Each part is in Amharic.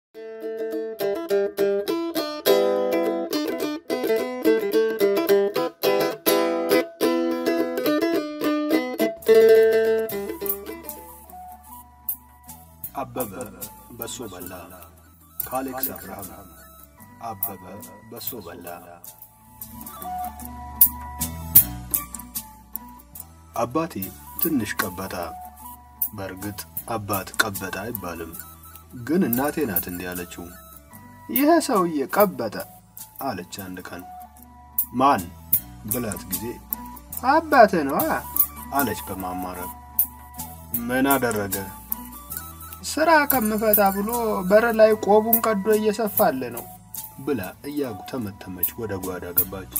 አበበ በሶ በላ ከአሌክስ አብርሃም። አበበ በሶ በላ። አባቴ ትንሽ ቀበጣ። በእርግጥ አባት ቀበጣ አይባልም፣ ግን እናቴ ናት እንዲህ ያለችው። ይህ ሰውዬ ቀበጠ አለች አንድ ቀን። ማን ብላት ጊዜ አባትህ ነዋ አለች በማማረር። ምን አደረገ? ስራ ከምፈታ ብሎ በር ላይ ቆቡን ቀዶ እየሰፋለ ነው ብላ እያጉተመተመች ወደ ጓዳ ገባች።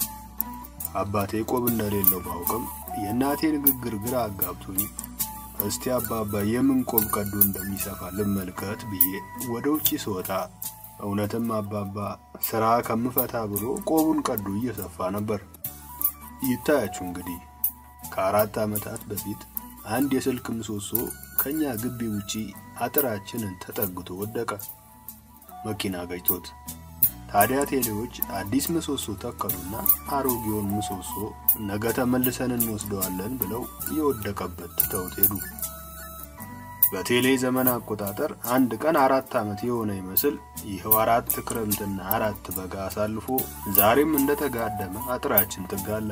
አባቴ ቆብ እንደሌለው ባውቅም የእናቴ ንግግር ግራ አጋብቶኝ እስቲ አባባ የምን ቆብ ቀዶ እንደሚሰፋ ልመልከት ብዬ ወደ ውጪ ስወጣ እውነትም አባባ ስራ ከምፈታ ብሎ ቆቡን ቀዶ እየሰፋ ነበር። ይታያችሁ እንግዲህ ከአራት ዓመታት በፊት አንድ የስልክ ምሰሶ ከኛ ግቢ ውጪ አጥራችንን ተጠግቶ ወደቀ፣ መኪና ገጭቶት። ታዲያ ቴሌዎች አዲስ ምሰሶ ተከሉና አሮጌውን ምሰሶ ነገ ተመልሰን እንወስደዋለን ብለው የወደቀበት ትተውት ሄዱ። በቴሌ ዘመን አቆጣጠር አንድ ቀን አራት ዓመት የሆነ ይመስል ይኸው አራት ክረምትና አራት በጋ አሳልፎ ዛሬም እንደተጋደመ አጥራችን ጥጋለ።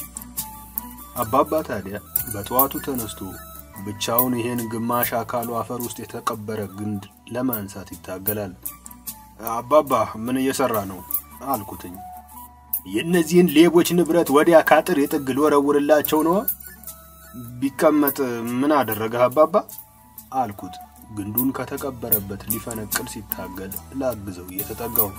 አባባ ታዲያ በጠዋቱ ተነስቶ ብቻውን ይሄን ግማሽ አካሉ አፈር ውስጥ የተቀበረ ግንድ ለማንሳት ይታገላል። አባባ ምን እየሰራ ነው አልኩትኝ። የእነዚህን ሌቦች ንብረት ወዲያ ካጥር የጥግ ልወረውርላቸው ነዋ። ቢቀመጥ ምን አደረገህ አባባ አልኩት። ግንዱን ከተቀበረበት ሊፈነቅል ሲታገል ላግዘው እየተጠጋው።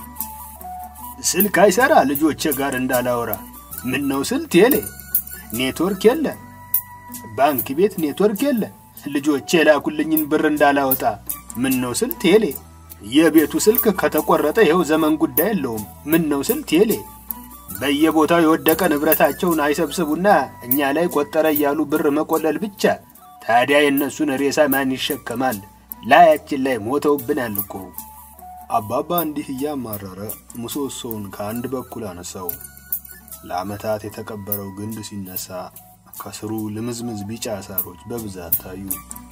ስልክ አይሰራ ልጆቼ ጋር እንዳላወራ ምን ነው ስል ቴሌ ኔትወርክ የለ፣ ባንክ ቤት ኔትወርክ የለ፣ ልጆቼ የላኩልኝን ብር እንዳላወጣ ምን ነው ስል ቴሌ የቤቱ ስልክ ከተቆረጠ ይኸው ዘመን ጉዳይ የለውም። ምን ነው ስል ቴሌ በየቦታው የወደቀ ንብረታቸውን አይሰብስቡና እኛ ላይ ቆጠረ እያሉ ብር መቆለል ብቻ። ታዲያ የእነሱን ሬሳ ማን ይሸከማል? ላያችን ላይ ሞተውብናል እኮ። አባባ እንዲህ እያማረረ ምሰሶውን ከአንድ በኩል አነሳው። ለዓመታት የተቀበረው ግንድ ሲነሳ ከስሩ ልምዝምዝ ቢጫ ሳሮች በብዛት ታዩ።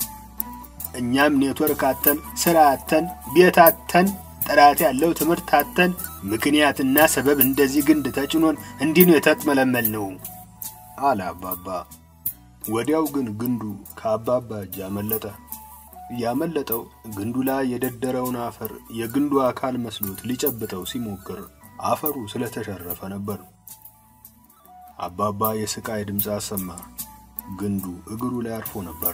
እኛም ኔትወርክ አተን፣ ስራ አተን፣ ቤት አተን፣ ጥራት ያለው ትምህርት አተን ምክንያትና ሰበብ እንደዚህ ግንድ ተጭኖን እንዲህ ነው የተጥመለመል ነው አለ አባባ። ወዲያው ግን ግንዱ ከአባባ እጅ አመለጠ። ያመለጠው ግንዱ ላይ የደደረውን አፈር የግንዱ አካል መስሎት ሊጨብጠው ሲሞክር አፈሩ ስለተሸረፈ ነበር። አባባ የስቃይ ድምፅ አሰማ። ግንዱ እግሩ ላይ አርፎ ነበር።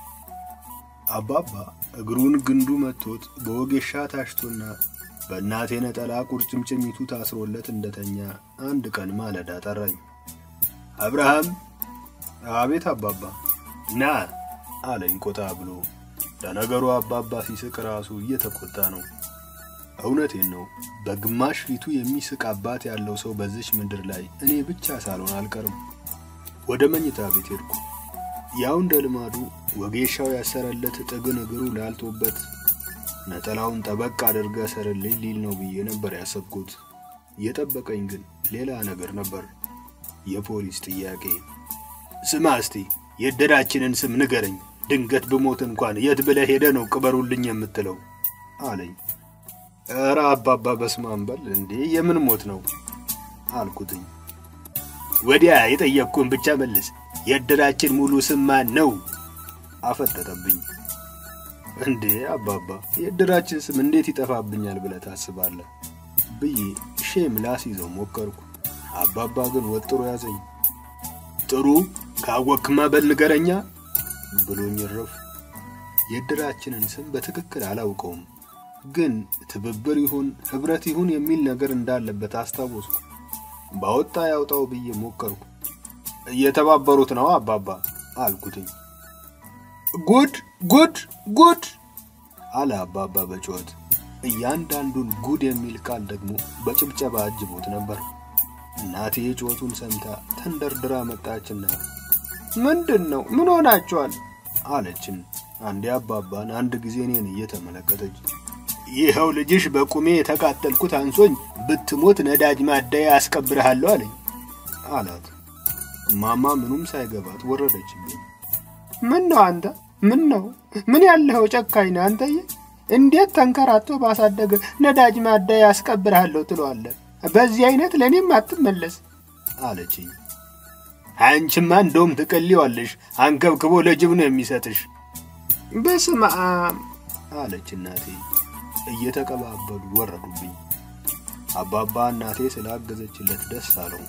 አባባ እግሩን ግንዱ መቶት በወጌሻ ታሽቶና በእናቴ ነጠላ ቁርጭምጭሚቱ ታስሮለት እንደተኛ አንድ ቀን ማለዳ ጠራኝ። አብርሃም። አቤት አባባ። ና አለኝ ቆጣ ብሎ። ለነገሩ አባባ ሲስቅ ራሱ እየተቆጣ ነው። እውነቴን ነው። በግማሽ ፊቱ የሚስቅ አባት ያለው ሰው በዚች ምድር ላይ እኔ ብቻ ሳልሆን አልቀርም። ወደ መኝታ ቤት ሄድኩ። ያው እንደ ልማዱ ወጌሻው ያሰረለት ጥግን እግሩ ላልቶበት ነጠላውን ጠበቅ አድርገ ሰርልኝ ሊል ነው ብዬ ነበር ያሰብኩት። የጠበቀኝ ግን ሌላ ነገር ነበር። የፖሊስ ጥያቄ። ስማ እስቲ የእድራችንን ስም ንገረኝ፣ ድንገት ብሞት እንኳን የት ብለህ ሄደ ነው ቅበሩልኝ የምትለው አለኝ። ኧረ አባባ በስማም በል እንዴ የምን ሞት ነው አልኩትኝ። ወዲያ የጠየቅኩን ብቻ መልስ። የእድራችን ሙሉ ስም ማን ነው? አፈጠጠብኝ። እንዴ አባባ የእድራችን ስም እንዴት ይጠፋብኛል ብለህ ታስባለህ? ብዬ ሼም ላስይዘው ሞከርኩ። አባባ ግን ወጥሮ ያዘኝ። ጥሩ ካወክማ በል ንገረኛ ብሎኝ ረፍ። የእድራችንን ስም በትክክል አላውቀውም፣ ግን ትብብር ይሁን ህብረት ይሁን የሚል ነገር እንዳለበት አስታወስኩ። ባወጣ ያውጣው ብዬ ሞከርኩ። እየተባበሩት ነው አባባ አልኩትኝ። ጉድ ጉድ ጉድ አለ አባባ በጩኸት። እያንዳንዱን ጉድ የሚል ቃል ደግሞ በጭብጨባ አጅቦት ነበር። እናቴ ጩኸቱን ሰምታ ተንደርድራ መጣችና ምንድን ነው ምን ሆናችኋል? አለችን። አንዴ አባባን አንድ ጊዜ እኔን እየተመለከተች ይኸው ልጅሽ በቁሜ የተቃጠልኩት አንሶኝ ብትሞት ነዳጅ ማደያ አስቀብርሃለሁ አለኝ አላት። እማማ ምኑም ሳይገባት ወረደችብኝ። ምን ነው አንተ? ምን ነው ምን ያለኸው ጨካኝ ነህ አንተዬ? እንዴት ተንከራቶ ባሳደገ ነዳጅ ማደያ ያስቀብርሃለሁ ትለዋለህ? በዚህ አይነት ለእኔም አትመለስ አለችኝ። አንቺማ እንደውም ትቀልዋለሽ፣ አንከብክቦ ለጅብ ነው የሚሰጥሽ በስመ አብ አለች እናቴ። እየተቀባበሉ ወረዱብኝ። አባባ እናቴ ስላገዘችለት ደስ አለው።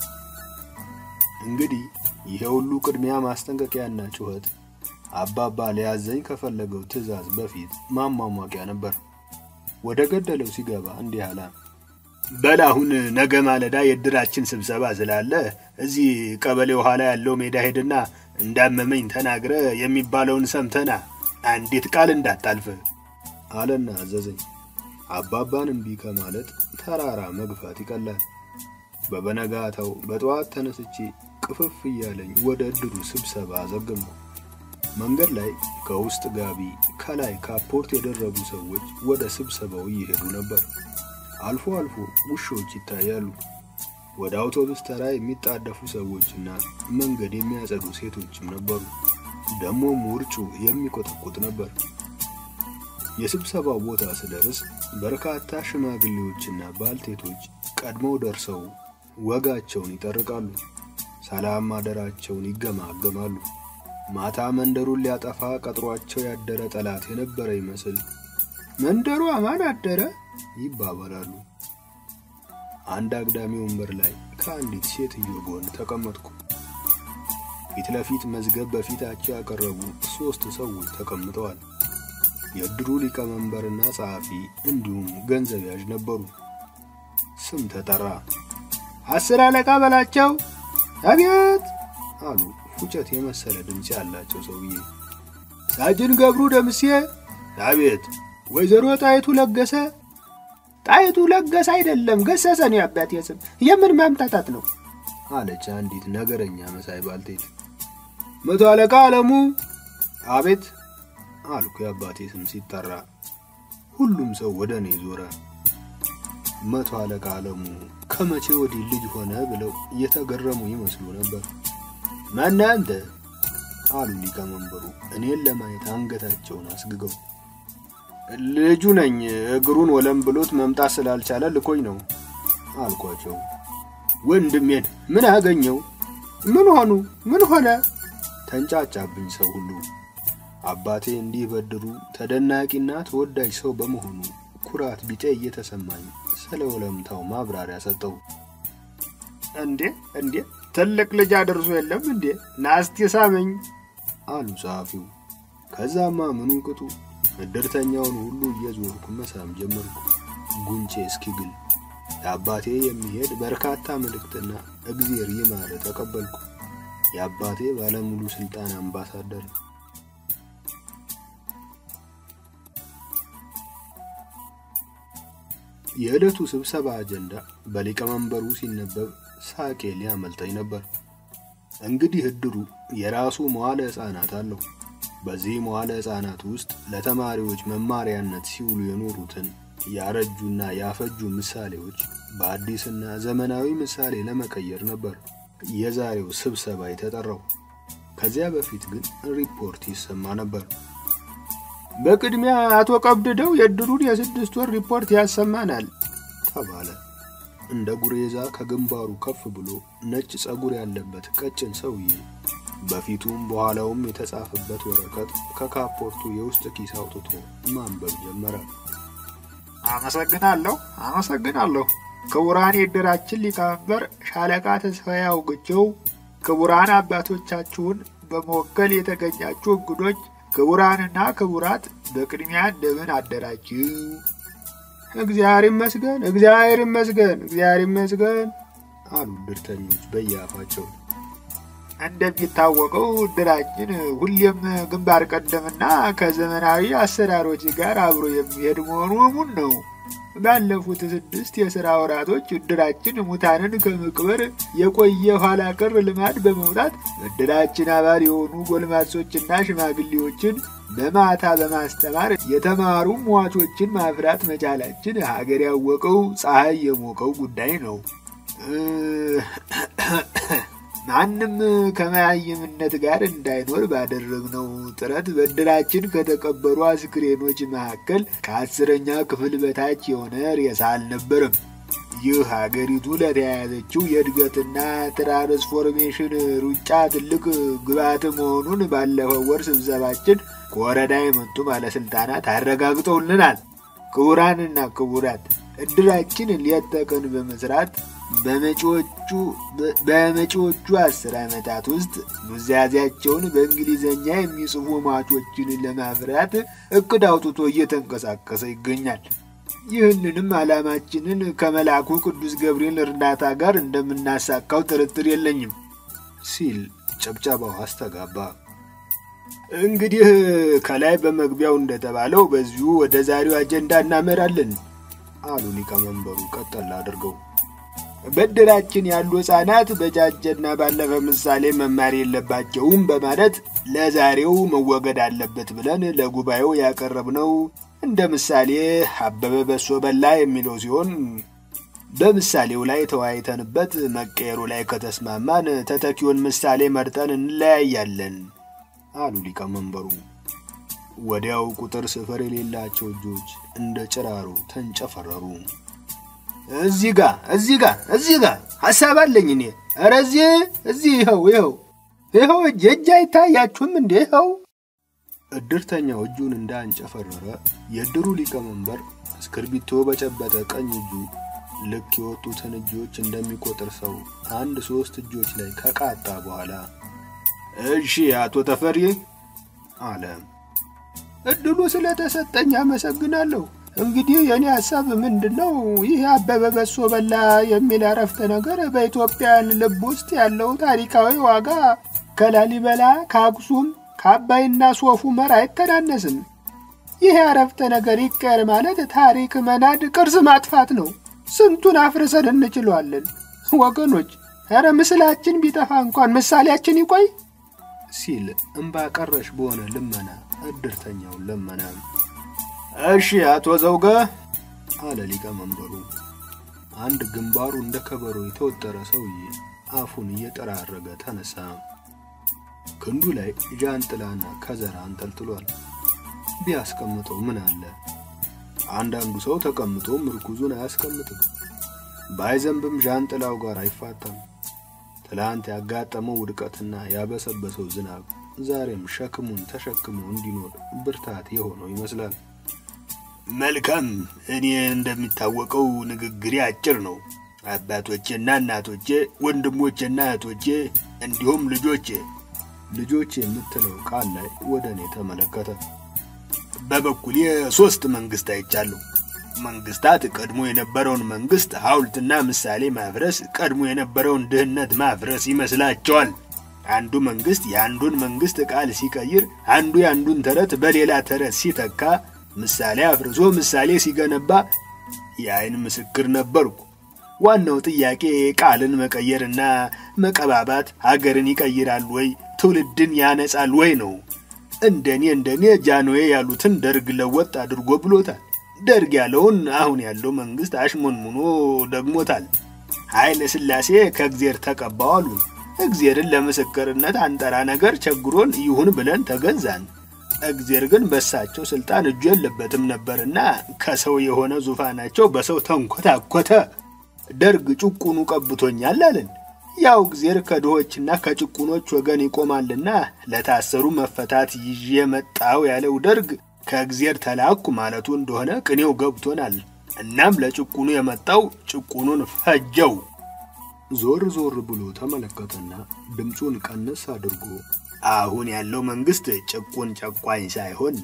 እንግዲህ ይሄ ሁሉ ቅድሚያ ማስጠንቀቂያና ጩኸት አባባ ሊያዘኝ ከፈለገው ትዕዛዝ በፊት ማሟሟቂያ ነበር። ወደ ገደለው ሲገባ እንዲህ አለ። በል አሁን ነገ ማለዳ የእድራችን ስብሰባ ስላለ እዚህ ቀበሌው ኋላ ያለው ሜዳ ሄድና እንዳመመኝ ተናግረ የሚባለውን ሰምተና አንዲት ቃል እንዳታልፍ አለና አዘዘኝ። አባባን እምቢ ከማለት ተራራ መግፋት ይቀላል። በበነጋታው በጠዋት ተነስቼ ቅፍፍ እያለኝ ወደ እድሩ ስብሰባ ዘገምኩ። መንገድ ላይ ከውስጥ ጋቢ ከላይ ካፖርት የደረቡ ሰዎች ወደ ስብሰባው እየሄዱ ነበር። አልፎ አልፎ ውሾች ይታያሉ። ወደ አውቶቡስ ተራ የሚጣደፉ ሰዎችና መንገድ የሚያጸዱ ሴቶችም ነበሩ። ደሞም ውርጩ የሚቆጠቁጥ ነበር። የስብሰባው ቦታ ስደርስ በርካታ ሽማግሌዎችና ባልቴቶች ቀድመው ደርሰው ወጋቸውን ይጠርቃሉ። ሰላም ማደራቸውን ይገማገማሉ። ማታ መንደሩን ሊያጠፋ ቀጥሯቸው ያደረ ጠላት የነበረ ይመስል መንደሩ አማን አደረ ይባባላሉ። አንድ አግዳሚ ወንበር ላይ ከአንዲት ሴትዮ ጎን ተቀመጥኩ። ፊት ለፊት መዝገብ በፊታቸው ያቀረቡ ሦስት ሰዎች ተቀምጠዋል። የእድሩ ሊቀመንበርና ጸሐፊ እንዲሁም ገንዘብ ያዥ ነበሩ። ስም ተጠራ። አስር አለቃ በላቸው። አቤት አሉ ፉጨት የመሰለ ድምፅ ያላቸው ሰውዬ። ሳጅን ገብሩ ደምሴ። አቤት ወይዘሮ ጣይቱ ለገሰ። ጣይቱ ለገሰ አይደለም ገሰሰ ነው የአባቴ ስም። የምን ማምታታት ነው? አለች አንዲት ነገረኛ መሳይ ባልቴት። መቶ አለቃ አለሙ። አቤት አልኩ የአባቴ ስም ሲጠራ። ሁሉም ሰው ወደ እኔ ዞረ። መቶ አለቃ አለሙ ከመቼ ወዲህ ልጅ ሆነ ብለው እየተገረሙ ይመስሉ ነበር። ማነህ አንተ? አሉ ሊቀመንበሩ እኔን ለማየት አንገታቸውን አስግገው። ልጁ ነኝ፣ እግሩን ወለም ብሎት መምጣት ስላልቻለ ልኮኝ ነው አልኳቸው። ወንድሜን ምን አገኘው? ምን ሆኑ? ምን ሆነ? ተንጫጫብኝ ሰው ሁሉ። አባቴ እንዲህ በድሩ ተደናቂና ተወዳጅ ሰው በመሆኑ ኩራት ቢጤ እየተሰማኝ ስለ ወለምታው ማብራሪያ ሰጠው። እንዴ እንዴ ትልቅ ልጅ አድርሶ የለም እንዴ ናስቲ ሳመኝ አሉ ጸሐፊው። ከዛማ ምኑ ቅጡ እድርተኛውን ሁሉ እየዞርኩ መሳም ጀመርኩ። ጉንጬ እስኪግል የአባቴ የሚሄድ በርካታ መልእክትና እግዜር ይማረ ተቀበልኩ። የአባቴ ባለሙሉ ስልጣን አምባሳደር የዕለቱ ስብሰባ አጀንዳ በሊቀመንበሩ ሲነበብ ሳቄ ሊያመልጠኝ ነበር። እንግዲህ እድሩ የራሱ መዋለ ሕፃናት አለው። በዚህ መዋለ ሕፃናት ውስጥ ለተማሪዎች መማሪያነት ሲውሉ የኖሩትን ያረጁና ያፈጁ ምሳሌዎች በአዲስና ዘመናዊ ምሳሌ ለመቀየር ነበር የዛሬው ስብሰባ የተጠራው። ከዚያ በፊት ግን ሪፖርት ይሰማ ነበር። በቅድሚያ አቶ ቀብድደው የእድሩን የስድስት ወር ሪፖርት ያሰማናል ተባለ። እንደ ጉሬዛ ከግንባሩ ከፍ ብሎ ነጭ ጸጉር ያለበት ቀጭን ሰውዬ በፊቱም በኋላውም የተጻፈበት ወረቀት ከካፖርቱ የውስጥ ኪስ አውጥቶ ማንበብ ጀመረ። አመሰግናለሁ፣ አመሰግናለሁ። ክቡራን የእድራችን ሊቀመንበር ሻለቃ ተስፋዬ አውግቸው፣ ክቡራን አባቶቻችሁን በመወከል የተገኛችሁ እንግዶች፣ ክቡራንና ክቡራት በቅድሚያ እንደምን አደራችሁ? እግዚአብሔር ይመስገን፣ እግዚአብሔር ይመስገን፣ እግዚአብሔር ይመስገን አሉ እድርተኞች በየአፋቸው። እንደሚታወቀው እድራችን ሁሌም ግንባር ቀደምና ከዘመናዊ አሰራሮች ጋር አብሮ የሚሄድ መሆኑ እሙን ነው። ባለፉት ስድስት የሥራ ወራቶች እድራችን ሙታንን ከመቅበር የቆየ ኋላ ቀር ልማድ በመውጣት እድራችን አባል የሆኑ ጎልማሶችና ሽማግሌዎችን በማታ በማስተማር የተማሩ ሟቾችን ማፍራት መቻላችን ሀገር ያወቀው ፀሐይ የሞቀው ጉዳይ ነው። ማንም ከመያይምነት ጋር እንዳይኖር ባደረግነው ጥረት በእድራችን ከተቀበሩ አስክሬኖች መካከል ከአስረኛ ክፍል በታች የሆነ ሬሳ አልነበረም። ይህ ሀገሪቱ ለተያያዘችው የእድገትና ትራንስፎርሜሽን ሩጫ ትልቅ ግብዓት መሆኑን ባለፈው ወር ስብሰባችን ከወረዳ የመጡ ባለስልጣናት አረጋግጠውልናል። ክቡራንና ክቡራት እድራችን ሌት ተቀን በመስራት በመጪዎቹ አስር ዓመታት ውስጥ ኑዛዜያቸውን በእንግሊዝኛ የሚጽፉ ሟቾችን ለማፍራት እቅድ አውጥቶ እየተንቀሳቀሰ ይገኛል። ይህንንም ዓላማችንን ከመልአኩ ቅዱስ ገብርኤል እርዳታ ጋር እንደምናሳካው ጥርጥር የለኝም ሲል ጨብጨባው አስተጋባ። እንግዲህ ከላይ በመግቢያው እንደተባለው በዚሁ ወደ ዛሬው አጀንዳ እናመራለን አሉ ሊቀመንበሩ ቀጠል አድርገው። በእድራችን ያሉ ሕፃናት በጃጀና ባለፈ ምሳሌ መማር የለባቸውም በማለት ለዛሬው መወገድ አለበት ብለን ለጉባኤው ያቀረብነው እንደ ምሳሌ አበበ በሶ በላ የሚለው ሲሆን በምሳሌው ላይ ተወያይተንበት መቀየሩ ላይ ከተስማማን ተተኪውን ምሳሌ መርጠን እንለያያለን አሉ ሊቀመንበሩ። ወዲያው ቁጥር ስፍር የሌላቸው እጆች እንደ ጭራሮ ተንጨፈረሩ። እዚህ ጋ እዚህ ጋ እዚህ ጋ ሐሳብ አለኝ እኔ። ኧረ እዚህ እዚህ ይኸው ይኸው ይኸው እጅ እጅ አይታያችሁም እንዴ? ይኸው እድርተኛው እጁን እንዳንጨፈረረ የእድሩ ሊቀመንበር እስክርቢቶ በጨበጠ ቀኝ እጁ ልክ የወጡትን እጆች እንደሚቆጥር ሰው አንድ ሶስት እጆች ላይ ከቃጣ በኋላ እሺ አቶ ተፈሪ አለ። እድሉ ስለተሰጠኝ አመሰግናለሁ። እንግዲህ የእኔ ሀሳብ ምንድን ነው? ይህ አበበ በሶ በላ የሚል አረፍተ ነገር በኢትዮጵያን ልብ ውስጥ ያለው ታሪካዊ ዋጋ ከላሊበላ ከአክሱም ከአባይና ሶፍ ዑመር አይተናነስም። ይህ አረፍተ ነገር ይቀር ማለት ታሪክ መናድ፣ ቅርስ ማጥፋት ነው። ስንቱን አፍርሰን እንችለዋለን። ወገኖች፣ ኧረ ምስላችን ቢጠፋ እንኳን ምሳሌያችን ይቆይ ሲል እምባ ቀረሽ በሆነ ልመና እድርተኛውን ለመና። እሺ አቶ ዘውገ አለ ሊቀመንበሩ። አንድ ግንባሩ እንደ ከበሮ የተወጠረ ሰውዬ አፉን እየጠራረገ ተነሳ። ክንዱ ላይ ዣንጥላና ከዘራ አንጠልጥሏል። ቢያስቀምጠው ምን አለ? አንዳንዱ ሰው ተቀምጦ ምርኩዙን አያስቀምጥም። ባይዘንብም ዣንጥላው ጋር አይፋታም። ትላንት ያጋጠመው ውድቀትና ያበሰበሰው ዝናብ ዛሬም ሸክሙን ተሸክሞ እንዲኖር ብርታት የሆነው ይመስላል። መልካም። እኔ እንደሚታወቀው ንግግሬ አጭር ነው። አባቶቼና እናቶቼ፣ ወንድሞቼና እህቶቼ እንዲሁም ልጆቼ ልጆቼ የምትለው ቃል ላይ ወደ እኔ ተመለከተ። በበኩሌ ሶስት መንግስት አይቻለሁ። መንግስታት ቀድሞ የነበረውን መንግስት ሐውልትና ምሳሌ ማፍረስ፣ ቀድሞ የነበረውን ድህነት ማፍረስ ይመስላቸዋል። አንዱ መንግስት የአንዱን መንግስት ቃል ሲቀይር፣ አንዱ የአንዱን ተረት በሌላ ተረት ሲተካ፣ ምሳሌ አፍርሶ ምሳሌ ሲገነባ የአይን ምስክር ነበርኩ። ዋናው ጥያቄ ቃልን መቀየርና መቀባባት ሀገርን ይቀይራል ወይ ትውልድን ያነጻል ወይ ነው። እንደኔ እንደኔ ጃንዌ ያሉትን ደርግ ለወጥ አድርጎ ብሎታል። ደርግ ያለውን አሁን ያለው መንግስት አሽሞንሙኖ ደግሞታል። ኃይለ ሥላሴ ከእግዜር ተቀባው አሉን። እግዜርን ለምስክርነት አንጠራ ነገር ቸግሮን ይሁን ብለን ተገዛን። እግዜር ግን በሳቸው ስልጣን እጁ የለበትም ነበርና ከሰው የሆነ ዙፋናቸው በሰው ተንኮታኮተ። ደርግ ጭቁኑ ቀብቶኛል አለን። ያው እግዜር ከድሆችና ከጭቁኖች ወገን ይቆማልና ለታሰሩ መፈታት ይዤ መጣው ያለው ደርግ ከእግዜር ተላኩ ማለቱ እንደሆነ ቅኔው ገብቶናል። እናም ለጭቁኑ የመጣው ጭቁኑን ፈጀው። ዞር ዞር ብሎ ተመለከተና ድምፁን ቀነስ አድርጎ አሁን ያለው መንግስት ጭቁን ጨቋኝ ሳይሆን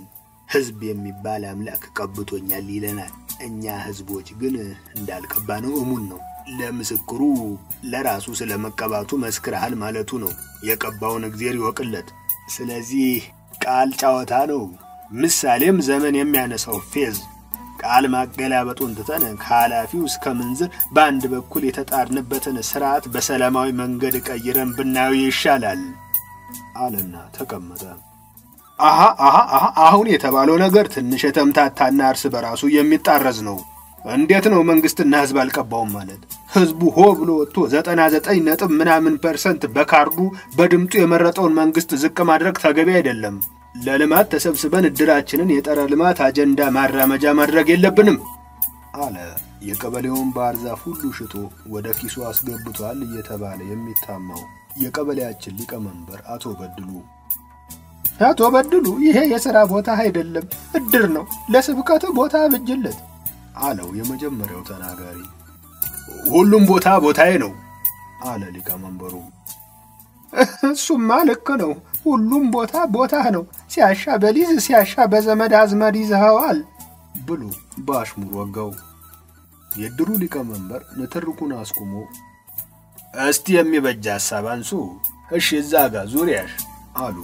ህዝብ የሚባል አምላክ ቀብቶኛል ይለናል። እኛ ህዝቦች ግን እንዳልቀባ ነው እሙን ነው። ለምስክሩ ለራሱ ስለ መቀባቱ መስክርሃል ማለቱ ነው። የቀባውን እግዜር ይወቅለት። ስለዚህ ቃል ጨዋታ ነው። ምሳሌም ዘመን የሚያነሳው ፌዝ ቃል ማገላበጡን ትተን ከኃላፊው እስከ ምንዝር በአንድ በኩል የተጣርንበትን ስርዓት በሰላማዊ መንገድ ቀይረን ብናየው ይሻላል አለና ተቀመጠ። አሃ አሃ አሃ አሁን የተባለው ነገር ትንሽ የተምታታና እርስ በራሱ የሚጣረዝ ነው። እንዴት ነው መንግስትና ህዝብ አልቀባውም ማለት? ህዝቡ ሆ ብሎ ወጥቶ ዘጠና ዘጠኝ ነጥብ ምናምን ፐርሰንት በካርዱ በድምጡ የመረጠውን መንግስት ዝቅ ማድረግ ተገቢ አይደለም። ለልማት ተሰብስበን እድራችንን የጠረ ልማት አጀንዳ ማራመጃ ማድረግ የለብንም አለ። የቀበሌውን ባህር ዛፍ ሁሉ ሽጦ ወደ ኪሱ አስገብቷል እየተባለ የሚታማው የቀበሌያችን ሊቀመንበር አቶ በድሉ አቶ በድሉ ይሄ የሥራ ቦታ አይደለም፣ እድር ነው። ለስብከት ቦታ ብጅለት አለው የመጀመሪያው ተናጋሪ። ሁሉም ቦታ ቦታዬ ነው አለ ሊቀመንበሩ። እሱማ ልክ ነው። ሁሉም ቦታ ቦታህ ነው። ሲያሻ በሊዝ ሲያሻ በዘመድ አዝመድ ይዘኸዋል ብሎ በአሽሙር ወጋው። የድሩ ሊቀመንበር ንትርኩን አስቁሞ እስቲ የሚበጃ ሐሳብ አንሱ። እሺ እዛ ጋር ዙሪያሽ አሉ።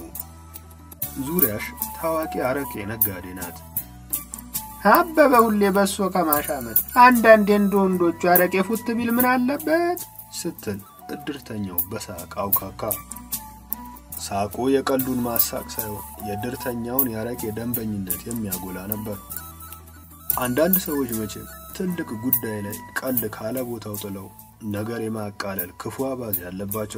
ዙሪያሽ ታዋቂ አረቄ ነጋዴ ናት። አበበ ሁሌ በሶ ከማሻመት አንዳንዴ እንደ ወንዶቹ አረቄ ፉት ቢል ምን አለበት ስትል እድርተኛው በሳቅ አውካካ። ሳቁ የቀልዱን ማሳቅ ሳይሆን የእድርተኛውን የአረቄ ደንበኝነት የሚያጎላ ነበር። አንዳንድ ሰዎች መቼም ትልቅ ጉዳይ ላይ ቀልድ ካለ ቦታው ጥለው ነገር የማቃለል ክፉ አባዜ ያለባቸው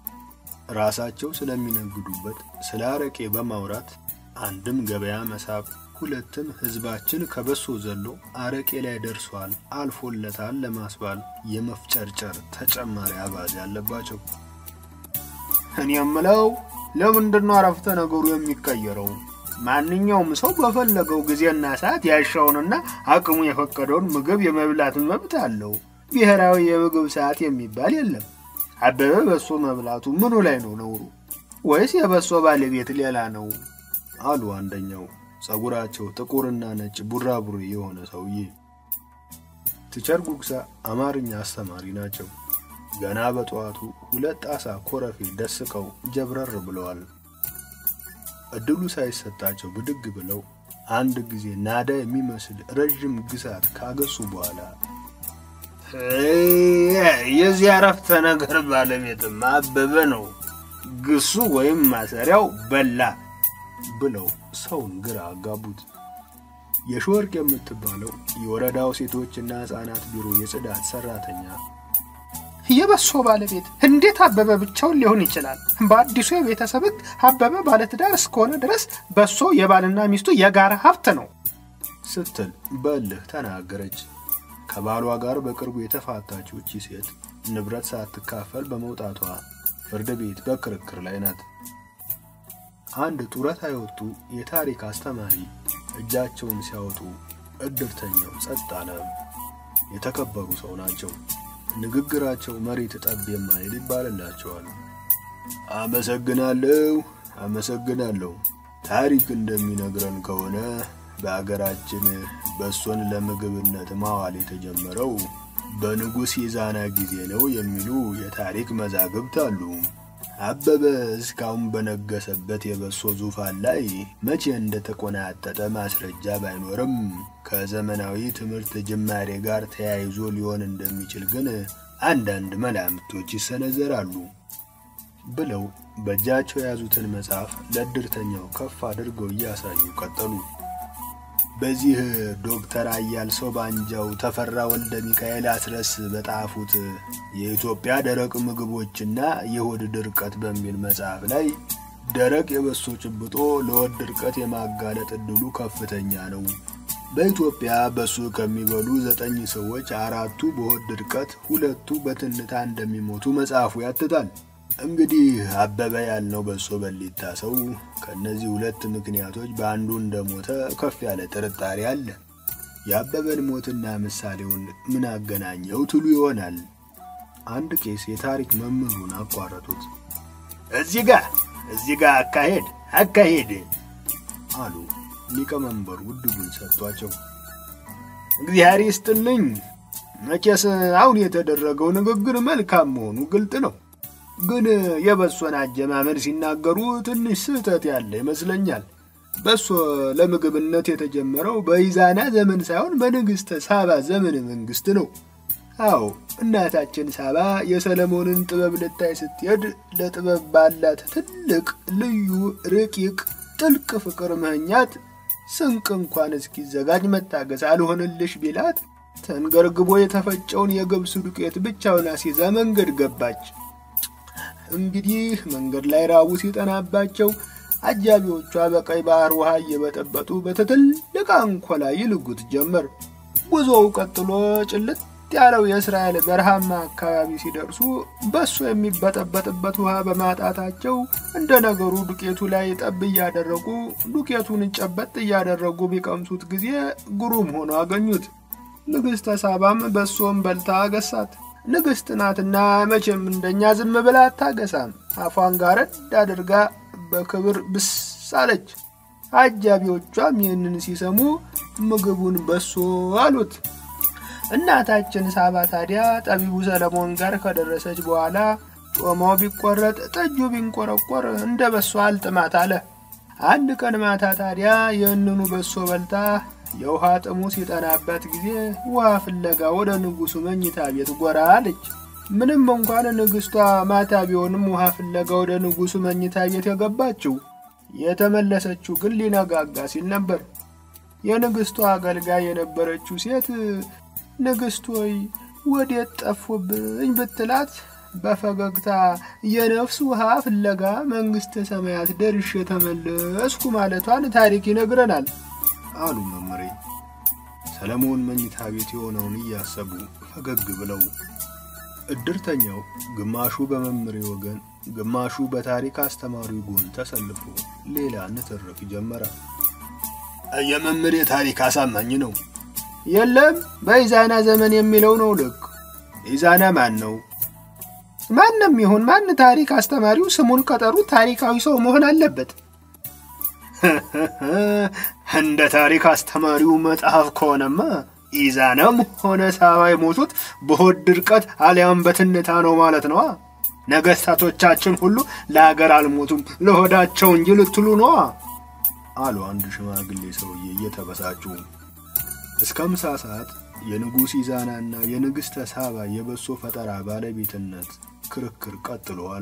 ራሳቸው ስለሚነግዱበት ስለ አረቄ በማውራት አንድም ገበያ መሳብ፣ ሁለትም ህዝባችን ከበሶ ዘሎ አረቄ ላይ ደርሷል አልፎለታል ለማስባል የመፍጨርጨር ተጨማሪ አባዜ ያለባቸው። እኔ የምለው ለምንድን ነው አረፍተ ነገሩ የሚቀየረው? ማንኛውም ሰው በፈለገው ጊዜና ሰዓት ያሻውንና አቅሙ የፈቀደውን ምግብ የመብላት መብት አለው። ብሔራዊ የምግብ ሰዓት የሚባል የለም። አበበ በሶ መብላቱ ምኑ ላይ ነው ነውሩ? ወይስ የበሶ ባለቤት ሌላ ነው? አሉ አንደኛው ጸጉራቸው ጥቁርና ነጭ ቡራቡሬ የሆነ ሰውዬ። ቲቸር ጉግሳ አማርኛ አስተማሪ ናቸው። ገና በጠዋቱ ሁለት ጣሳ ኮረፌ ደስቀው ጀብረር ብለዋል። እድሉ ሳይሰጣቸው ብድግ ብለው አንድ ጊዜ ናዳ የሚመስል ረዥም ግሳት ካገሱ በኋላ የዚህ አረፍተ ነገር ባለቤትም አበበ ነው፣ ግሱ ወይም ማሰሪያው በላ ብለው ሰውን ግራ አጋቡት። የሾወርቅ የምትባለው የወረዳው ሴቶችና ሕፃናት ቢሮ የጽዳት ሰራተኛ የበሶ ባለቤት እንዴት አበበ ብቻውን ሊሆን ይችላል? በአዲሱ የቤተሰብ ሕግ አበበ ባለትዳር እስከሆነ ድረስ በሶ የባልና ሚስቱ የጋራ ሀብት ነው ስትል በእልህ ተናገረች። ከባሏ ጋር በቅርቡ የተፋታችው እቺ ሴት ንብረት ሳትካፈል በመውጣቷ ፍርድ ቤት በክርክር ላይ ናት። አንድ ጡረታ የወጡ የታሪክ አስተማሪ እጃቸውን ሲያወጡ እድርተኛው ጸጥ አለ። የተከበሩ ሰው ናቸው። ንግግራቸው መሬት ጠብ የማይል ይባልላቸዋል። አመሰግናለሁ፣ አመሰግናለሁ። ታሪክ እንደሚነግረን ከሆነ በአገራችን በሶን ለምግብነት ማዋል የተጀመረው በንጉሥ የዛና ጊዜ ነው የሚሉ የታሪክ መዛግብት አሉ። አበበ እስካሁን በነገሰበት የበሶ ዙፋን ላይ መቼ እንደተቆናጠጠ ማስረጃ ባይኖርም ከዘመናዊ ትምህርት ጅማሬ ጋር ተያይዞ ሊሆን እንደሚችል ግን አንዳንድ መላምቶች ይሰነዘራሉ ብለው በእጃቸው የያዙትን መጽሐፍ ለእድርተኛው ከፍ አድርገው እያሳዩ ቀጠሉ። በዚህ ዶክተር አያል ሰው ባንጃው ተፈራ ወልደ ሚካኤል አስረስ በጣፉት የኢትዮጵያ ደረቅ ምግቦችና የሆድ ድርቀት በሚል መጽሐፍ ላይ ደረቅ የበሶ ጭብጦ ለሆድ ድርቀት የማጋለጥ እድሉ ከፍተኛ ነው። በኢትዮጵያ በሶ ከሚበሉ ዘጠኝ ሰዎች አራቱ በሆድ ድርቀት፣ ሁለቱ በትንታ እንደሚሞቱ መጽሐፉ ያትታል። እንግዲህ አበበ ያልነው በሶ በሊታ ሰው ከእነዚህ ሁለት ምክንያቶች በአንዱ እንደሞተ ከፍ ያለ ጥርጣሬ አለ። የአበበን ሞትና ምሳሌውን ምን አገናኘው ትሉ ይሆናል። አንድ ቄስ የታሪክ መምህሩን አቋረጡት። እዚህ ጋ እዚህ ጋ አካሄድ አካሄድ አሉ። ሊቀመንበሩ ዕድሉን ሰጥቷቸው እግዚአብሔር ይስጥልኝ። መቼስ አሁን የተደረገው ንግግር መልካም መሆኑ ግልጥ ነው። ግን የበሶን አጀማመር ሲናገሩ ትንሽ ስህተት ያለ ይመስለኛል። በሶ ለምግብነት የተጀመረው በኢዛና ዘመን ሳይሆን በንግሥተ ሳባ ዘመነ መንግስት ነው። አዎ እናታችን ሳባ የሰለሞንን ጥበብ ልታይ ስትሄድ ለጥበብ ባላት ትልቅ ልዩ ረቂቅ ጥልቅ ፍቅር መኛት ስንቅ እንኳን እስኪዘጋጅ መታገስ አልሆንልሽ ቢላት ተንገርግቦ የተፈጨውን የገብስ ዱቄት ብቻውን አስይዛ መንገድ ገባች። እንግዲህ መንገድ ላይ ራቡ ሲጠናባቸው አጃቢዎቿ በቀይ ባህር ውሃ እየበጠበጡ በትልቅ አንኮላ ይልጉት ጀመር። ጉዞው ቀጥሎ ጭልጥ ያለው የእስራኤል በረሃማ አካባቢ ሲደርሱ በሶ የሚበጠበጥበት ውሃ በማጣታቸው እንደ ነገሩ ዱቄቱ ላይ ጠብ እያደረጉ ዱቄቱን ጨበጥ እያደረጉ ቢቀምሱት ጊዜ ግሩም ሆኖ አገኙት። ንግሥተ ሳባም በሶም በልታ አገሳት። ንግሥት ናትና መቼም እንደኛ ዝም ብላ አታገሳም። አፏን ጋረድ አድርጋ በክብር ብስ አለች። አጃቢዎቿም ይህንን ሲሰሙ ምግቡን በሶ አሉት። እናታችን ሳባ ታዲያ ጠቢቡ ሰለሞን ጋር ከደረሰች በኋላ ጮማው ቢቆረጥ ጠጁ ቢንቆረቆር እንደ በሶ አልጥማት አለ። አንድ ቀን ማታ ታዲያ ይህንኑ በሶ በልታ የውሃ ጥሙ ሲጠናበት ጊዜ ውሃ ፍለጋ ወደ ንጉሡ መኝታ ቤት ጎራ አለች። ምንም እንኳን ንግሥቷ ማታ ቢሆንም ውሃ ፍለጋ ወደ ንጉሡ መኝታ ቤት የገባችው የተመለሰችው ግን ሊነጋጋ ሲል ነበር። የንግሥቷ አገልጋይ የነበረችው ሴት ንግሥት ሆይ ወዴት ጠፉብኝ ብትላት በፈገግታ የነፍስ ውሃ ፍለጋ መንግሥተ ሰማያት ደርሼ ተመለስኩ ማለቷን ታሪክ ይነግረናል አሉ መምሬ። ሰለሞን መኝታ ቤት የሆነውን እያሰቡ ፈገግ ብለው እድርተኛው ግማሹ በመምሬ ወገን፣ ግማሹ በታሪክ አስተማሪው ጎን ተሰልፎ ሌላ ንትርክ ጀመረ። የመምሬ ታሪክ አሳማኝ ነው። የለም በኢዛና ዘመን የሚለው ነው ልክ። ኢዛና ማን ነው? ማንም ይሁን ማን ታሪክ አስተማሪው ስሙን ቀጠሩ ታሪካዊ ሰው መሆን አለበት። እንደ ታሪክ አስተማሪው መጽሐፍ ከሆነማ ኢዛናም ሆነ ሳባ የሞቱት በሆድ ድርቀት አሊያም በትንታ ነው ማለት ነዋ። ነገሥታቶቻችን ሁሉ ለአገር አልሞቱም ለሆዳቸው እንጂ ልትሉ ነዋ አሉ አንድ ሽማግሌ ሰውዬ እየተበሳጩ። እስከ ምሳ ሰዓት የንጉሥ ኢዛናና የንግሥተ ሳባ የበሶ ፈጠራ ባለቤትነት ክርክር ቀጥሎ አለ።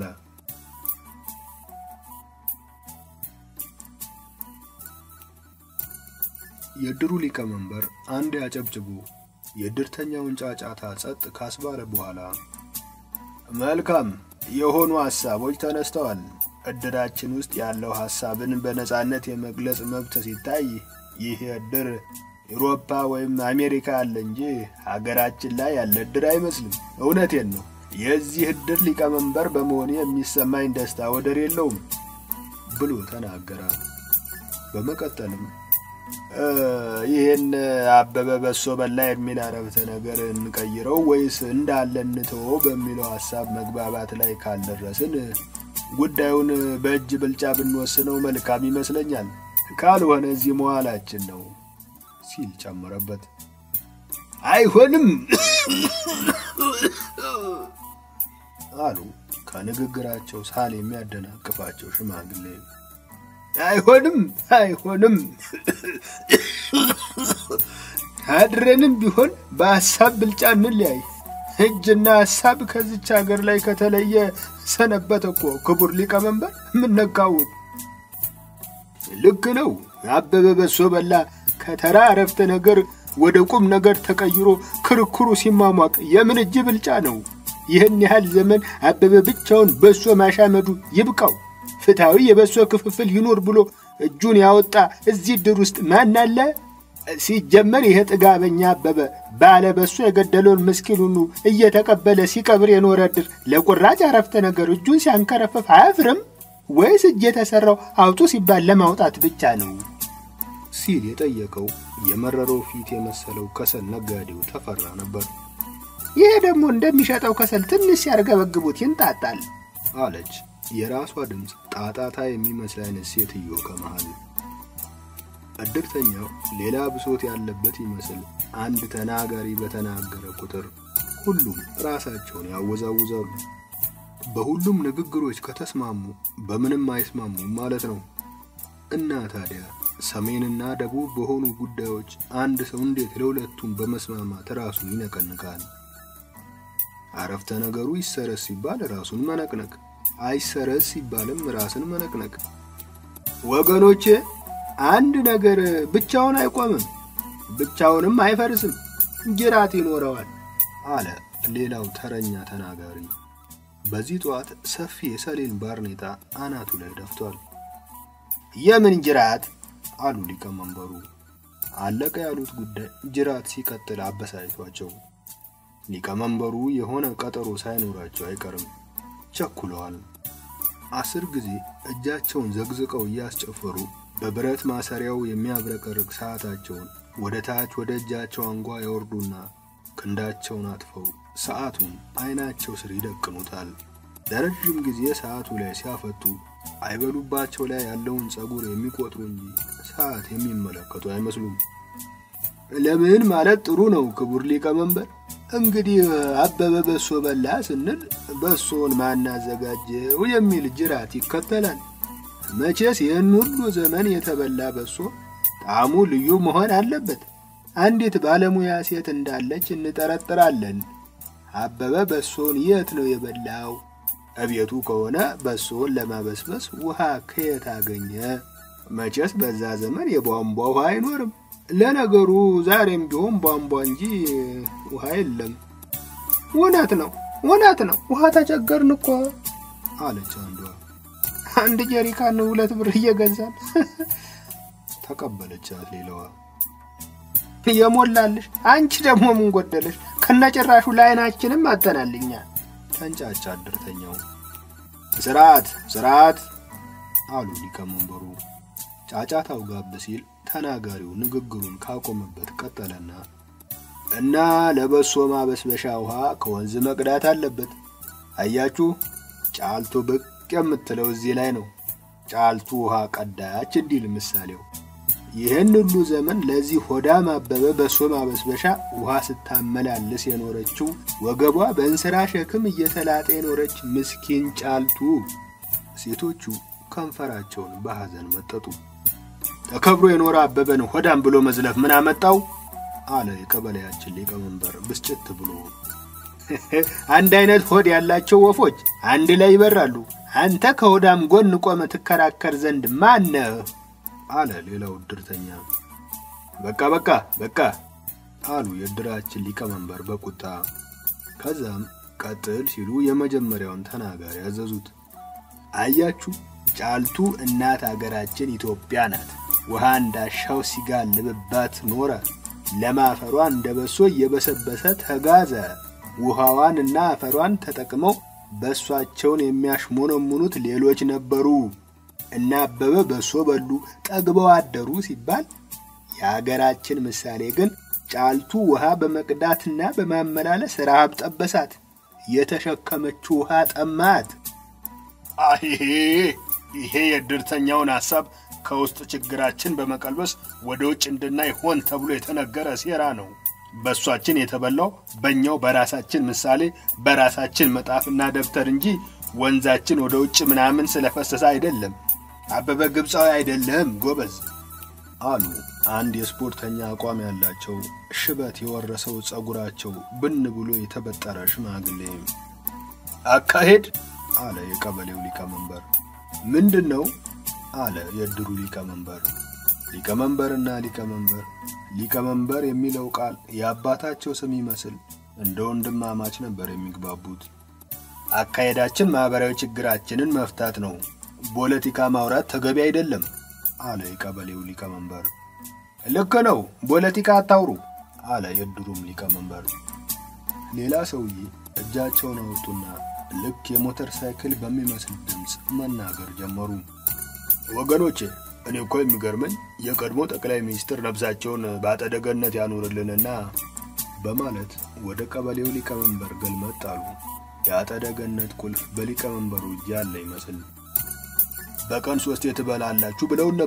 የድሩ ሊቀመንበር አንድ ያጨብጭቡ የድርተኛውን ጫጫታ ጸጥ ካስባለ በኋላ መልካም የሆኑ ሐሳቦች ተነስተዋል። እድራችን ውስጥ ያለው ሐሳብን በነጻነት የመግለጽ መብት ሲታይ ይህ እድር ኤውሮፓ ወይም አሜሪካ ያለ እንጂ ሀገራችን ላይ ያለ እድር አይመስልም። እውነቴን ነው። የዚህ እድር ሊቀመንበር በመሆኔ የሚሰማኝ ደስታ ወደር የለውም ብሎ ተናገረ። በመቀጠልም ይህን አበበ በሶ በላ የሚል አረፍተ ነገር እንቀይረው ወይስ እንዳለ እንተወው በሚለው ሐሳብ መግባባት ላይ ካልደረስን ጉዳዩን በእጅ ብልጫ ብንወስነው መልካም ይመስለኛል። ካልሆነ እዚህ መዋላችን ነው ሲል ጨመረበት። አይሆንም አሉ ከንግግራቸው ሳል የሚያደናቅፋቸው ሽማግሌ። አይሆንም አይሆንም። አድረንም ቢሆን በሀሳብ ብልጫ እንለያይ። እጅና ሀሳብ ከዚች ሀገር ላይ ከተለየ ሰነበት እኮ ክቡር ሊቀመንበር። የምነካውት ልክ ነው። አበበ በሶ በላ ከተራ አረፍተ ነገር ወደ ቁም ነገር ተቀይሮ ክርክሩ ሲሟሟቅ የምን እጅ ብልጫ ነው? ይህን ያህል ዘመን አበበ ብቻውን በሶ ማሻመዱ ይብቃው። ፍትሐዊ የበሶ ክፍፍል ይኑር ብሎ እጁን ያወጣ እዚህ ድር ውስጥ ማን አለ? ሲጀመር ይሄ ጥጋበኛ አበበ ባለ በሶ የገደለውን ምስኪን ሁሉ እየተቀበለ ሲቀብር የኖረ ድር ለቁራጭ አረፍተ ነገር እጁን ሲያንከረፍፍ አያፍርም ወይስ እጅ የተሰራው አውጡ ሲባል ለማውጣት ብቻ ነው? ሲል የጠየቀው የመረረው ፊት የመሰለው ከሰል ነጋዴው ተፈራ ነበር። ይሄ ደግሞ እንደሚሸጠው ከሰል ትንሽ ሲያርገበግቡት ይንጣጣል አለች የራሷ ድምፅ ጣጣታ የሚመስል አይነት ሴትዮ ከመሃል። እድርተኛው ሌላ ብሶት ያለበት ይመስል አንድ ተናጋሪ በተናገረ ቁጥር ሁሉም ራሳቸውን ያወዛውዛሉ። በሁሉም ንግግሮች ከተስማሙ በምንም አይስማሙም ማለት ነው። እና ታዲያ ሰሜንና ደቡብ በሆኑ ጉዳዮች አንድ ሰው እንዴት ለሁለቱም በመስማማት ራሱን ይነቀንቃል? አረፍተ ነገሩ ይሰረዝ ሲባል ራሱን መነቅነቅ፣ አይሰረዝ ሲባልም ራስን መነቅነቅ። ወገኖቼ አንድ ነገር ብቻውን አይቆምም፣ ብቻውንም አይፈርስም፣ ጅራት ይኖረዋል አለ ሌላው ተረኛ ተናጋሪ። በዚህ ጠዋት ሰፊ የሰሌን ባርኔጣ አናቱ ላይ ደፍቷል። የምን ጅራት አሉ ሊቀመንበሩ። አለቀ ያሉት ጉዳይ ጅራት ሲቀጥል አበሳጭቷቸው ሊቀመንበሩ የሆነ ቀጠሮ ሳይኖራቸው አይቀርም ቸኩለዋል። አስር ጊዜ እጃቸውን ዘግዝቀው እያስጨፈሩ በብረት ማሰሪያው የሚያብረቀርቅ ሰዓታቸውን ወደ ታች ወደ እጃቸው አንጓ ያወርዱና ክንዳቸውን አጥፈው ሰዓቱን አይናቸው ስር ይደቅኑታል። ለረዥም ጊዜ ሰዓቱ ላይ ሲያፈቱ አይበሉባቸው ላይ ያለውን ጸጉር የሚቆጥሩ እንጂ ሰዓት የሚመለከቱ አይመስሉም። ለምን ማለት ጥሩ ነው ክቡር ሊቀመንበር። እንግዲህ አበበ በሶ በላ ስንል በሶን ማናዘጋጀው የሚል ጅራት ይከተላል። መቼስ ይህን ሁሉ ዘመን የተበላ በሶ ጣዕሙ ልዩ መሆን አለበት። አንዲት ባለሙያ ሴት እንዳለች እንጠረጥራለን። አበበ በሶን የት ነው የበላው? እቤቱ ከሆነ በሶን ለማበስበስ ውሃ ከየት አገኘ? መቼስ በዛ ዘመን የቧንቧ ውሃ አይኖርም። ለነገሩ ዛሬም ቢሆን ቧንቧ እንጂ ውሃ የለም። እውነት ነው፣ እውነት ነው። ውሃ ተቸገርን እኮ አለች አንዷ። አንድ ጀሪካን ሁለት ብር እየገዛን ተቀበለቻት ሌላዋ። የሞላልሽ አንቺ ደግሞ ምን ጎደለሽ? ከነጭራሹ ለአይናችንም አተናልኛ ተንጫጫ እድርተኛው። ስርዓት ስርዓት አሉ ሊቀመንበሩ። ጫጫታው ጋብ ሲል ተናጋሪው ንግግሩን ካቆመበት ቀጠለና እና ለበሶ ማበስበሻ ውሃ ከወንዝ መቅዳት አለበት። አያችሁ፣ ጫልቱ ብቅ የምትለው እዚህ ላይ ነው። ጫልቱ ውሃ ቀዳች እንዲል ምሳሌው። ይህን ሁሉ ዘመን ለዚህ ሆዳም አበበ በሶ ማበስበሻ ውሃ ስታመላልስ የኖረችው ወገቧ በእንስራ ሸክም እየተላጠ የኖረች ምስኪን ጫልቱ። ሴቶቹ ከንፈራቸውን በሐዘን መጠጡ። ተከብሮ የኖረ አበበን ሆዳም ብሎ መዝለፍ ምን አመጣው? አለ የቀበሌያችን ሊቀመንበር ብስጭት ብሎ። አንድ አይነት ሆድ ያላቸው ወፎች አንድ ላይ ይበራሉ። አንተ ከሆዳም ጎን ቆመ ትከራከር ዘንድ ማነህ? አለ ሌላው እድርተኛ። በቃ በቃ በቃ አሉ የእድራችን ሊቀመንበር በቁጣ። ከዛም ቀጥል ሲሉ የመጀመሪያውን ተናጋሪ ያዘዙት። አያችሁ ጫልቱ እናት አገራችን ኢትዮጵያ ናት። ውሃ እንዳሻው ሲጋልብባት ኖረ። ለም አፈሯ እንደ በሶ እየበሰበሰ ተጋዘ። ውሃዋን እና አፈሯን ተጠቅመው በሷቸውን የሚያሽሞነሙኑት ሌሎች ነበሩ። እና አበበ በሶ በሉ ጠግበው አደሩ ሲባል የአገራችን ምሳሌ ግን ጫልቱ ውሃ በመቅዳትና በማመላለስ ረሃብ ጠበሳት። የተሸከመችው ውሃ ጠማት። ይሄ ይሄ የእድርተኛውን ሐሳብ ከውስጥ ችግራችን በመቀልበስ ወደ ውጭ እንድናይ ሆን ተብሎ የተነገረ ሴራ ነው። በእሷችን የተበላው በእኛው በራሳችን ምሳሌ በራሳችን መጣፍና ደብተር እንጂ ወንዛችን ወደ ውጭ ምናምን ስለፈሰሰ አይደለም። አበበ ግብፃዊ አይደለም ጎበዝ አሉ አንድ የስፖርተኛ አቋም ያላቸው ሽበት የወረሰው ጸጉራቸው ብን ብሎ የተበጠረ ሽማግሌ። አካሄድ አለ የቀበሌው ሊቀመንበር። ምንድን ነው አለ የእድሩ ሊቀመንበር። ሊቀመንበርና ሊቀመንበር ሊቀመንበር የሚለው ቃል የአባታቸው ስም ይመስል እንደ ወንድማማች ነበር የሚግባቡት። አካሄዳችን ማህበራዊ ችግራችንን መፍታት ነው። ፖለቲካ ማውራት ተገቢ አይደለም አለ የቀበሌው ሊቀመንበር። ልክ ነው፣ ፖለቲካ አታውሩ አለ የእድሩም ሊቀመንበር። ሌላ ሰውዬ እጃቸውን አወጡና ልክ የሞተር ሳይክል በሚመስል ድምፅ መናገር ጀመሩ። ወገኖቼ እኔ እኮ የሚገርመኝ የቀድሞ ጠቅላይ ሚኒስትር ነፍሳቸውን በአጸደ ገነት ያኑርልንና በማለት ወደ ቀበሌው ሊቀመንበር ገልመጥ አሉ። የአጸደ ገነት ቁልፍ በሊቀመንበሩ እጅ ያለ ይመስል በቀን ሶስት ትበላላችሁ ብለውን ነበር።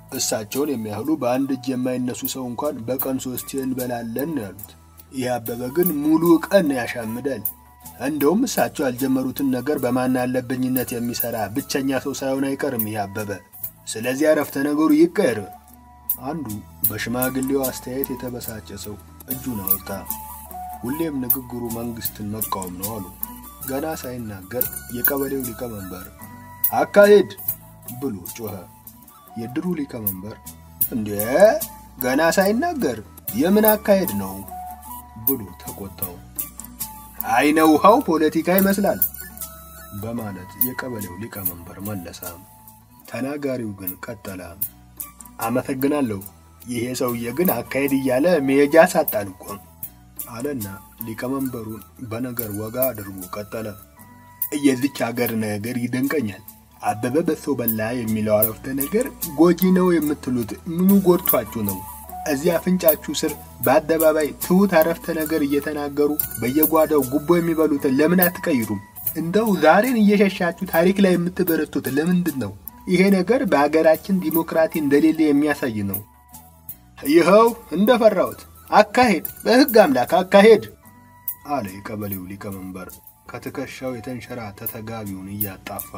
እሳቸውን የሚያህሉ በአንድ እጅ የማይነሱ ሰው እንኳን በቀን ሶስቴ እንበላለን ነው ያሉት። ይህ አበበ ግን ሙሉ ቀን ያሻምዳል። እንደውም እሳቸው ያልጀመሩትን ነገር በማን አለብኝነት የሚሰራ ብቸኛ ሰው ሳይሆን አይቀርም ይህ አበበ። ስለዚህ አረፍተ ነገሩ ይቀየር። አንዱ በሽማግሌው አስተያየት የተበሳጨ ሰው እጁን አወጣ። ሁሌም ንግግሩ መንግስትን መቃወም ነው አሉ። ገና ሳይናገር የቀበሌው ሊቀመንበር አካሄድ ብሎ ጮኸ። የድሩ ሊቀመንበር እንዴ ገና ሳይናገር የምን አካሄድ ነው ብሎ ተቆጣው። አይነ ውሃው ፖለቲካ ይመስላል በማለት የቀበሌው ሊቀመንበር መለሰ። ተናጋሪው ግን ቀጠለ። አመሰግናለሁ፣ ይሄ ሰውዬ ግን አካሄድ እያለ መሄጃ ሳጣን እኮ አለና ሊቀመንበሩን በነገር ወጋ አድርጎ ቀጠለ። የዚች ሀገር ነገር ይደንቀኛል። አበበ በሶ በላ የሚለው አረፍተ ነገር ጎጂ ነው የምትሉት ምኑ ጎድቷችሁ ነው? እዚህ አፍንጫችሁ ስር በአደባባይ ትሁት አረፍተ ነገር እየተናገሩ በየጓዳው ጉቦ የሚበሉትን ለምን አትቀይሩም? እንደው ዛሬን እየሸሻችሁ ታሪክ ላይ የምትበረቱት ለምንድን ነው? ይሄ ነገር በሀገራችን ዲሞክራሲ እንደሌለ የሚያሳይ ነው። ይኸው እንደፈራሁት አካሄድ፣ በሕግ አምላክ አካሄድ አለ የቀበሌው ሊቀመንበር ከትከሻው የተንሸራተተ ጋቢውን እያጣፋ።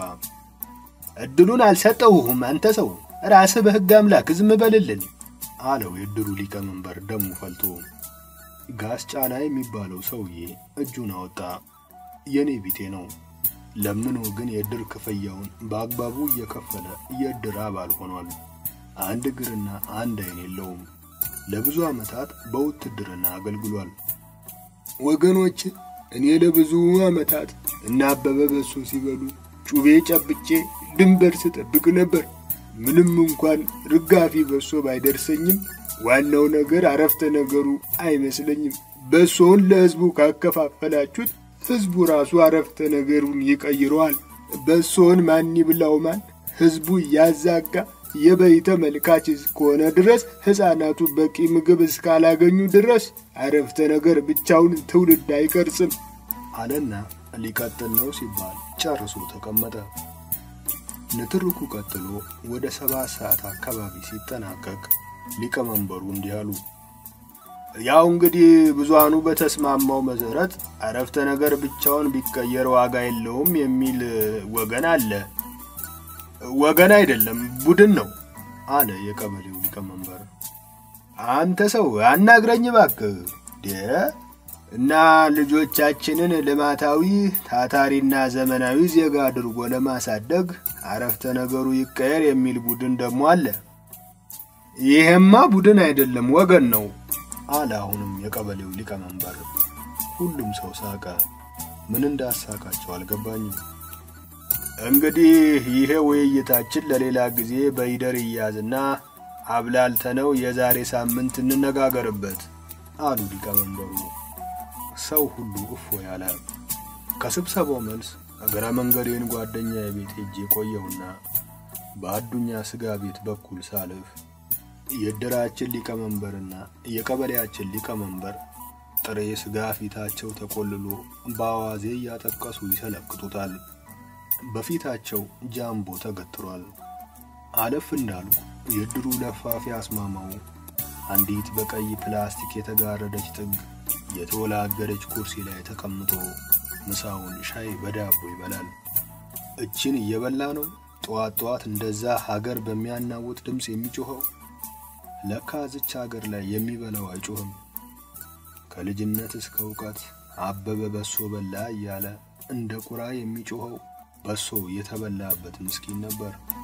እድሉን አልሰጠሁህም አንተ ሰው፣ ራስህ በሕግ አምላክ ዝም በልልን አለው የድሩ ሊቀመንበር ደሙ ፈልቶ። ጋስ ጫላ የሚባለው ሰውዬ እጁን አወጣ። የኔ ቢጤ ነው። ለምኖ ግን የእድር ክፍያውን በአግባቡ እየከፈለ የእድር አባል ሆኗል። አንድ እግርና አንድ ዓይን የለውም። ለብዙ ዓመታት በውትድርና አገልግሏል። ወገኖች፣ እኔ ለብዙ ዓመታት እና አበበ በሶ ሲበሉ ጩቤ ጨብጬ ድንበር ስጠብቅ ነበር። ምንም እንኳን ርጋፊ በሶ ባይደርሰኝም ዋናው ነገር አረፍተ ነገሩ አይመስለኝም። በሶውን ለሕዝቡ ካከፋፈላችሁት ሕዝቡ ራሱ አረፍተ ነገሩን ይቀይረዋል። በሶውን ማን ይብላው ማን ሕዝቡ እያዛጋ የበይ ተመልካች እስከሆነ ድረስ ሕፃናቱ በቂ ምግብ እስካላገኙ ድረስ አረፍተ ነገር ብቻውን ትውልድ አይቀርጽም አለና ሊቀጥል ነው ሲባል ጨርሶ ተቀመጠ። ንትርኩ ቀጥሎ ወደ ሰባት ሰዓት አካባቢ ሲጠናቀቅ ሊቀመንበሩ እንዲህ አሉ። ያው እንግዲህ ብዙሃኑ በተስማማው መሰረት አረፍተ ነገር ብቻውን ቢቀየር ዋጋ የለውም የሚል ወገን አለ። ወገን አይደለም ቡድን ነው አለ የቀበሌው ሊቀመንበር። አንተ ሰው አናግረኝ እባክህ እና ልጆቻችንን ልማታዊ ታታሪና ዘመናዊ ዜጋ አድርጎ ለማሳደግ አረፍተ ነገሩ ይቀየር የሚል ቡድን ደግሞ አለ። ይሄማ ቡድን አይደለም ወገን ነው አለ አሁንም የቀበሌው ሊቀመንበር። ሁሉም ሰው ሳቀ። ምን እንዳሳቃቸው አልገባኝም። እንግዲህ ይሄ ውይይታችን ለሌላ ጊዜ በይደር ይያዝና አብላልተነው የዛሬ ሳምንት እንነጋገርበት አሉ ሊቀመንበሩ። ሰው ሁሉ እፎ ያለ። ከስብሰባው መልስ እግረ መንገዴን ጓደኛ የቤት ሄጄ ቆየውና በአዱኛ ስጋ ቤት በኩል ሳልፍ የእድራችን ሊቀመንበርና የቀበሌያችን ሊቀመንበር ጥሬ ስጋ ፊታቸው ተቆልሎ በአዋዜ እያጠቀሱ ይሰለክቱታል። በፊታቸው ጃምቦ ተገትሯል። አለፍ እንዳልኩ የድሩ ለፋፊ አስማማው አንዲት በቀይ ፕላስቲክ የተጋረደች ጥግ የተወላገደች ኩርሲ ላይ ተቀምጦ ምሳውን ሻይ በዳቦ ይበላል። እችን እየበላ ነው ጠዋት ጠዋት እንደዛ ሀገር በሚያናውጥ ድምፅ የሚጮኸው። ለካ ዝች ሀገር ላይ የሚበላው አይጮህም። ከልጅነት እስከ እውቀት አበበ በሶ በላ እያለ እንደ ቁራ የሚጮኸው በሶ የተበላበት ምስኪን ነበር።